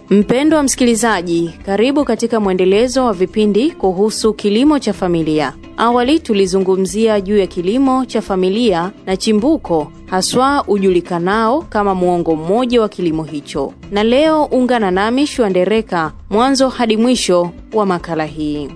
Mpendwa msikilizaji, karibu katika mwendelezo wa vipindi kuhusu kilimo cha familia. Awali tulizungumzia juu ya kilimo cha familia na chimbuko haswa ujulikanao kama muongo mmoja wa kilimo hicho, na leo ungana nami Shwandereka mwanzo hadi mwisho wa makala hii.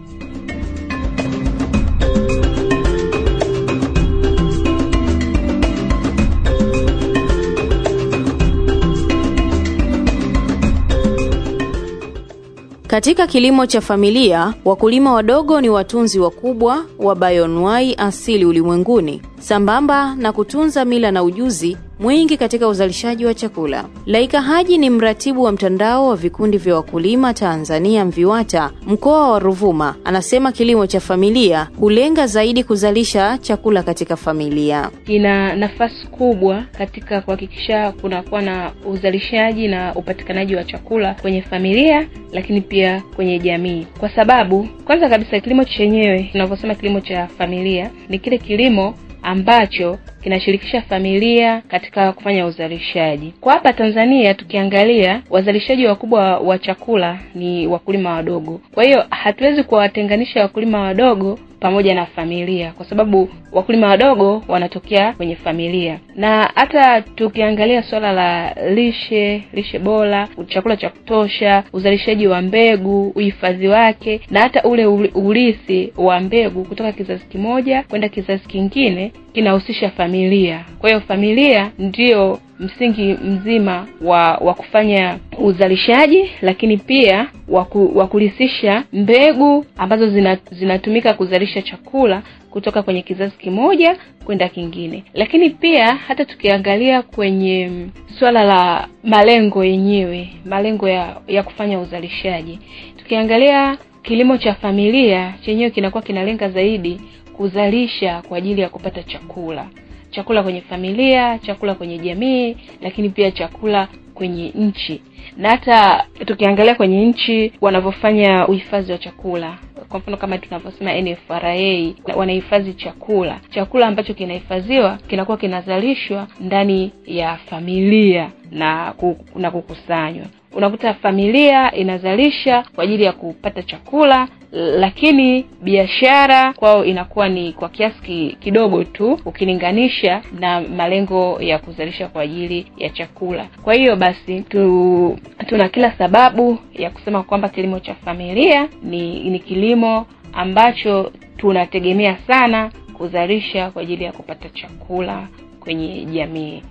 Katika kilimo cha familia, wakulima wadogo ni watunzi wakubwa wa bayoanuai asili ulimwenguni, sambamba na kutunza mila na ujuzi mwingi katika uzalishaji wa chakula. Laika Haji ni mratibu wa mtandao wa vikundi vya wakulima Tanzania MVIWATA mkoa wa Ruvuma. Anasema kilimo cha familia hulenga zaidi kuzalisha chakula katika familia. Ina nafasi kubwa katika kuhakikisha kunakuwa na uzalishaji na upatikanaji wa chakula kwenye familia, lakini pia kwenye jamii, kwa sababu kwanza kabisa kilimo chenyewe, tunavyosema kilimo cha familia, ni kile kilimo ambacho kinashirikisha familia katika kufanya uzalishaji. Kwa hapa Tanzania tukiangalia, wazalishaji wakubwa wa chakula ni wakulima wadogo. Kwa hiyo hatuwezi kuwatenganisha wakulima wadogo pamoja na familia, kwa sababu wakulima wadogo wanatokea kwenye familia. Na hata tukiangalia suala la lishe, lishe bora, chakula cha kutosha, uzalishaji wa mbegu, uhifadhi wake, na hata ule urithi wa mbegu kutoka kizazi kimoja kwenda kizazi kingine kinahusisha familia. Kwa hiyo familia ndiyo msingi mzima wa wa kufanya uzalishaji, lakini pia wa kurithisha mbegu ambazo zina, zinatumika kuzalisha chakula kutoka kwenye kizazi kimoja kwenda kingine. Lakini pia hata tukiangalia kwenye suala la malengo yenyewe, malengo ya, ya kufanya uzalishaji, tukiangalia kilimo cha familia chenyewe kinakuwa kinalenga zaidi kuzalisha kwa ajili ya kupata chakula chakula kwenye familia, chakula kwenye jamii, lakini pia chakula kwenye nchi. Na hata tukiangalia kwenye nchi wanavyofanya uhifadhi wa chakula, kwa mfano kama tunavyosema NFRA wanahifadhi chakula, chakula ambacho kinahifadhiwa kinakuwa kinazalishwa ndani ya familia na na kukusanywa. Unakuta familia inazalisha kwa ajili ya kupata chakula, lakini biashara kwao inakuwa ni kwa kiasi kidogo tu ukilinganisha na malengo ya kuzalisha kwa ajili ya chakula. Kwa hiyo basi tu, tuna kila sababu ya kusema kwamba kilimo cha familia ni, ni kilimo ambacho tunategemea sana kuzalisha kwa ajili ya kupata chakula kwenye jamii.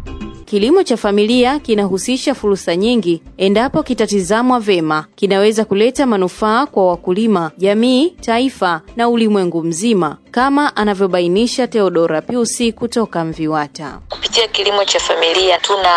Kilimo cha familia kinahusisha fursa nyingi. Endapo kitatizamwa vema, kinaweza kuleta manufaa kwa wakulima, jamii, taifa na ulimwengu mzima, kama anavyobainisha Theodora Piusi kutoka MVIWATA. Kupitia kilimo cha familia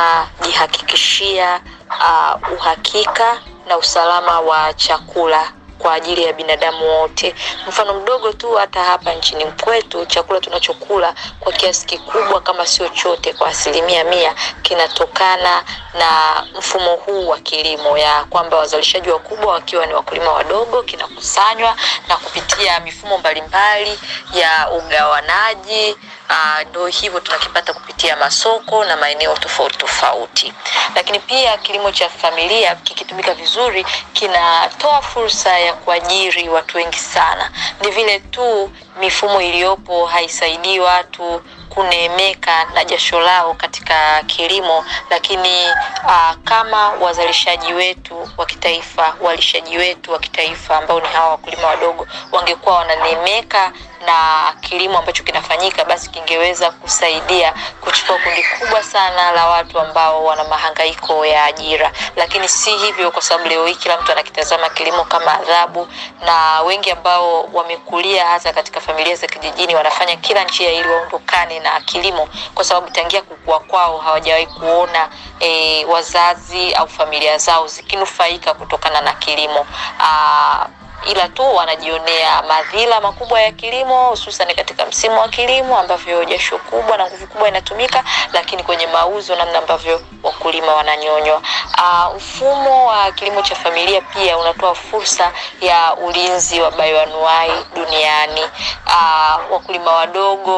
tunajihakikishia uh, uhakika na usalama wa chakula kwa ajili ya binadamu wote. Mfano mdogo tu, hata hapa nchini kwetu chakula tunachokula kwa kiasi kikubwa, kama sio chote, kwa asilimia mia, kinatokana na mfumo huu wa kilimo, ya kwamba wazalishaji wakubwa wakiwa ni wakulima wadogo, kinakusanywa na kupitia mifumo mbalimbali ya ugawanaji ndo uh, hivyo tunakipata kupitia masoko na maeneo tofauti tofauti. Lakini pia kilimo cha familia kikitumika vizuri kinatoa fursa ya kuajiri watu wengi sana. Ni vile tu mifumo iliyopo haisaidii watu kuneemeka na jasho lao katika kilimo, lakini uh, kama wazalishaji wetu wa kitaifa, walishaji wetu wa kitaifa ambao ni hawa wakulima wadogo wangekuwa wananeemeka na kilimo ambacho kinafanyika, basi kingeweza kusaidia kuchukua kundi kubwa sana la watu ambao wana mahangaiko ya ajira. Lakini si hivyo, kwa sababu leo hii kila mtu anakitazama kilimo kama adhabu, na wengi ambao wamekulia hasa katika familia za kijijini wanafanya kila njia ili waondokane na kilimo, kwa sababu tangia kukua kwao hawajawahi kuona e, wazazi au familia zao zikinufaika kutokana na kilimo. Aa, ila tu wanajionea madhila makubwa ya kilimo, hususan katika msimu wa kilimo ambavyo jasho kubwa na nguvu kubwa inatumika, lakini kwenye mauzo, namna ambavyo wakulima wananyonywa. Uh, mfumo wa kilimo cha familia pia unatoa fursa ya ulinzi wa bayoanuai duniani. Uh, wakulima wadogo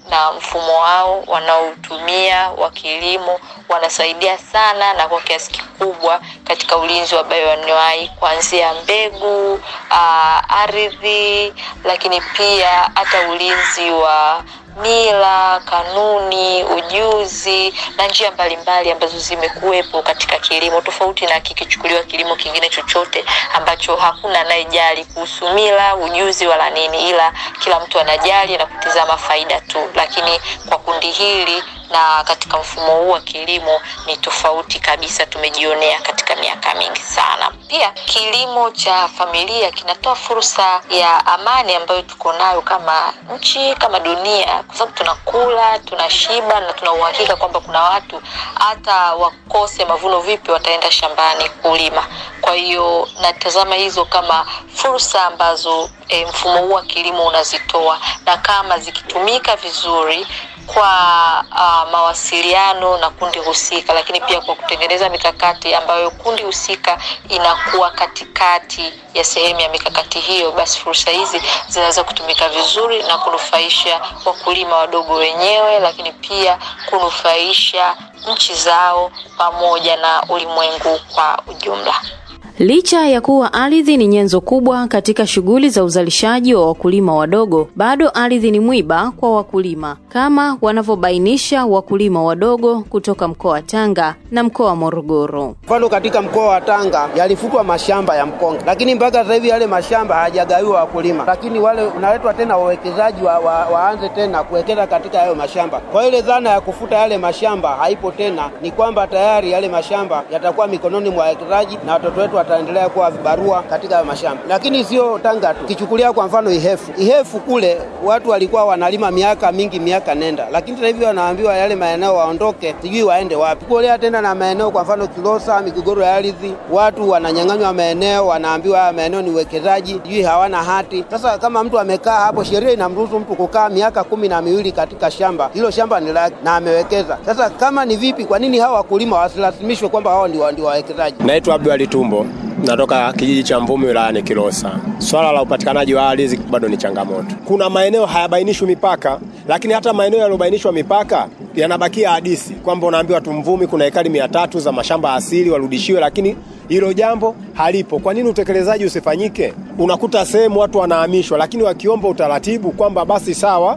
na mfumo wao wanaotumia wa kilimo wanasaidia sana na kwa kiasi kikubwa katika ulinzi wa bayoanuai kuanzia mbegu, uh, ardhi, lakini pia hata ulinzi wa mila, kanuni, ujuzi na njia mbalimbali ambazo zimekuwepo katika kilimo, tofauti na kikichukuliwa kilimo kingine chochote ambacho hakuna anayejali kuhusu mila, ujuzi wala nini, ila kila mtu anajali na kutizama faida tu. Lakini kwa kundi hili na katika mfumo huu wa kilimo ni tofauti kabisa, tumejionea katika miaka mingi sana. Pia kilimo cha familia kinatoa fursa ya amani ambayo tuko nayo kama nchi, kama dunia, kwa sababu tunakula, tunashiba na tuna uhakika kwamba kuna watu hata wakose mavuno vipi, wataenda shambani kulima. Kwa hiyo natazama hizo kama fursa ambazo e, mfumo huu wa kilimo unazitoa na kama zikitumika vizuri kwa uh, mawasiliano na kundi husika, lakini pia kwa kutengeneza mikakati ambayo kundi husika inakuwa katikati ya sehemu ya mikakati hiyo, basi fursa hizi zinaweza kutumika vizuri na kunufaisha wakulima wadogo wenyewe, lakini pia kunufaisha nchi zao pamoja na ulimwengu kwa ujumla. Licha ya kuwa ardhi ni nyenzo kubwa katika shughuli za uzalishaji wa wakulima wadogo, bado ardhi ni mwiba kwa wakulima, kama wanavyobainisha wakulima wadogo kutoka mkoa wa Tanga na mkoa wa Morogoro. Mfano, katika mkoa wa Tanga yalifutwa mashamba ya mkonge, lakini mpaka sasa hivi yale mashamba hayajagawiwa wakulima, lakini wale unaletwa tena wawekezaji wa, wa, waanze tena kuwekeza katika hayo mashamba. Kwa ile dhana ya kufuta yale mashamba haipo tena, ni kwamba tayari yale mashamba yatakuwa mikononi mwa wawekezaji na watoto wetu wataendelea kuwa vibarua katika hayo mashamba. Lakini sio Tanga tu, kichukulia kwa mfano Ihefu. Ihefu kule watu walikuwa wanalima miaka mingi, miaka nenda, lakini sasa hivi wanaambiwa yale maeneo waondoke, sijui waende wapi. Kuolea tena na maeneo, kwa mfano Kilosa, migogoro ya ardhi, watu wananyang'anywa maeneo, wanaambiwa haya maeneo ni uwekezaji, sijui hawana hati. Sasa kama mtu amekaa hapo, sheria inamruhusu mtu kukaa miaka kumi na miwili katika shamba hilo, shamba ni lake na amewekeza. Sasa kama ni vipi, kwa nini hawa wakulima wasilasimishwe kwamba hao ndio ndio wawekezaji? Naitwa Abdul Tumbo, natoka kijiji cha Mvumi wilayani Kilosa. Swala la upatikanaji wa ardhi bado ni changamoto. Kuna maeneo hayabainishwi mipaka, lakini hata maeneo yaliyobainishwa mipaka yanabakia hadisi kwamba unaambiwa tu Mvumi kuna ekari mia tatu za mashamba asili warudishiwe, lakini hilo jambo halipo. Kwa nini utekelezaji usifanyike? Unakuta sehemu watu wanahamishwa, lakini wakiomba utaratibu kwamba basi sawa.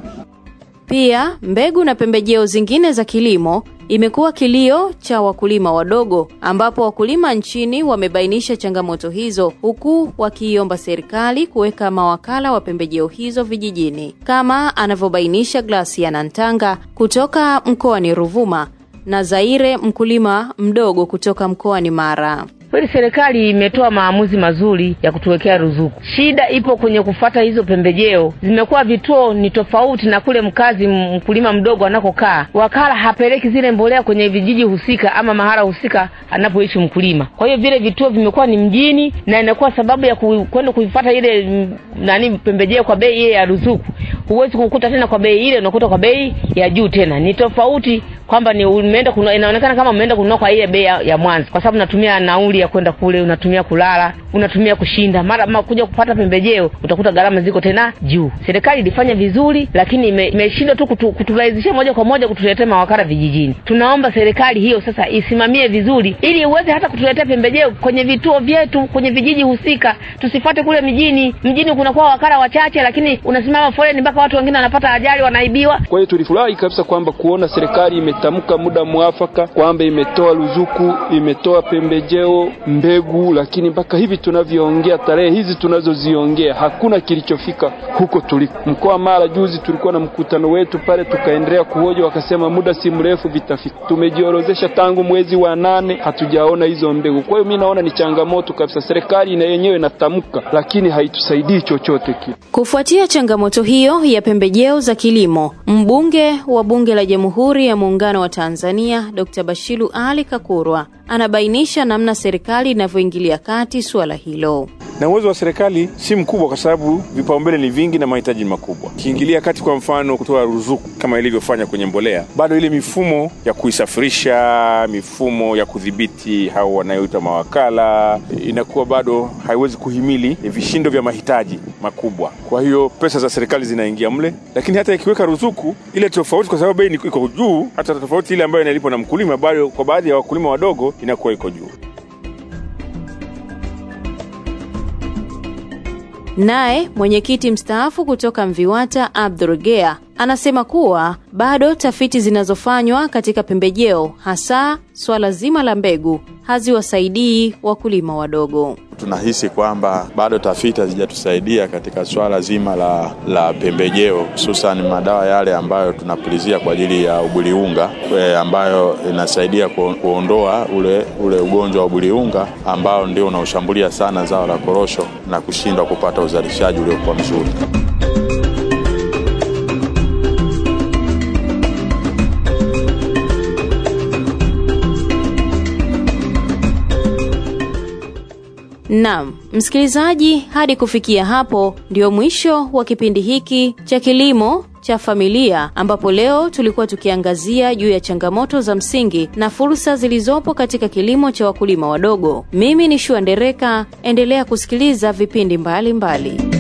Pia mbegu na pembejeo zingine za kilimo imekuwa kilio cha wakulima wadogo, ambapo wakulima nchini wamebainisha changamoto hizo, huku wakiiomba serikali kuweka mawakala wa pembejeo hizo vijijini, kama anavyobainisha Glasia Nantanga kutoka mkoani Ruvuma na Zaire, mkulima mdogo kutoka mkoani Mara. Kweli serikali imetoa maamuzi mazuri ya kutuwekea ruzuku. Shida ipo kwenye kufata hizo pembejeo, zimekuwa vituo ni tofauti na kule mkazi mkulima mdogo anakokaa. Wakala hapeleki zile mbolea kwenye vijiji husika ama mahala husika anapoishi mkulima. Kwa hiyo vile vituo vimekuwa ni mjini, na inakuwa sababu ya kwenda kuifata ile m, nani pembejeo kwa bei ile ya ruzuku. Huwezi kukuta tena kwa bei ile, unakuta kwa bei ya juu tena. Ni tofauti kwamba ni umeenda kununua, inaonekana kama umeenda kununua kwa ile bei ya, ya mwanzo, kwa sababu unatumia nauli ya kwenda kule, unatumia kulala, unatumia kushinda, mara ma kuja kupata pembejeo utakuta gharama ziko tena juu. Serikali ilifanya vizuri, lakini imeshindwa tu kutu, kuturahisishia moja kwa moja kutuletea mawakala vijijini. Tunaomba serikali hiyo sasa isimamie vizuri, ili iweze hata kutuletea pembejeo kwenye vituo vyetu, kwenye vijiji husika, tusifate kule mjini. Mjini kunakuwa wakala wachache, lakini unasimama foleni mpaka watu wengine wanapata ajali, wanaibiwa. Kwa hiyo tulifurahi kabisa kwamba kuona serikali imetamka muda mwafaka kwamba imetoa ruzuku, imetoa pembejeo, mbegu, lakini mpaka hivi tunavyoongea, tarehe hizi tunazoziongea, hakuna kilichofika huko tuliko. Mkoa Mara juzi tulikuwa na mkutano wetu pale, tukaendelea kuhoja, wakasema muda si mrefu vitafika. Tumejiorozesha tangu mwezi wa nane, hatujaona hizo mbegu. Kwa hiyo mimi naona ni changamoto kabisa, serikali na yenyewe inatamka, lakini haitusaidii chochote kile. Kufuatia changamoto hiyo ya pembejeo za kilimo, mbunge wa Bunge la Jamhuri ya Muungano wa Tanzania Dr. Bashiru Ali Kakurwa anabainisha namna serikali inavyoingilia kati suala hilo. na uwezo wa serikali si mkubwa, kwa sababu vipaumbele ni vingi na mahitaji ni makubwa. Kiingilia kati, kwa mfano, kutoa ruzuku kama ilivyofanya kwenye mbolea, bado ile mifumo ya kuisafirisha, mifumo ya kudhibiti hao wanayoita mawakala, inakuwa bado haiwezi kuhimili vishindo vya mahitaji makubwa. Kwa hiyo pesa za serikali zinaingia mle, lakini hata ikiweka ruzuku ile tofauti, kwa sababu bei ni- iko juu, hata tofauti ile ambayo inalipwa na mkulima, bado kwa baadhi ya wakulima wadogo inakuwa iko juu. Naye mwenyekiti mstaafu kutoka Mviwata Abdul Gea anasema kuwa bado tafiti zinazofanywa katika pembejeo hasa swala zima la mbegu haziwasaidii wakulima wadogo. Tunahisi kwamba bado tafiti hazijatusaidia katika swala zima la, la pembejeo hususan madawa yale ambayo tunapulizia kwa ajili ya ubuliunga e, ambayo inasaidia ku, kuondoa ule, ule ugonjwa wa ubuliunga ambao ndio unaoshambulia sana zao la korosho na kushindwa kupata uzalishaji uliokuwa mzuri. Naam, msikilizaji, hadi kufikia hapo ndio mwisho wa kipindi hiki cha kilimo cha familia ambapo leo tulikuwa tukiangazia juu ya changamoto za msingi na fursa zilizopo katika kilimo cha wakulima wadogo. Mimi ni Shua Ndereka, endelea kusikiliza vipindi mbalimbali mbali.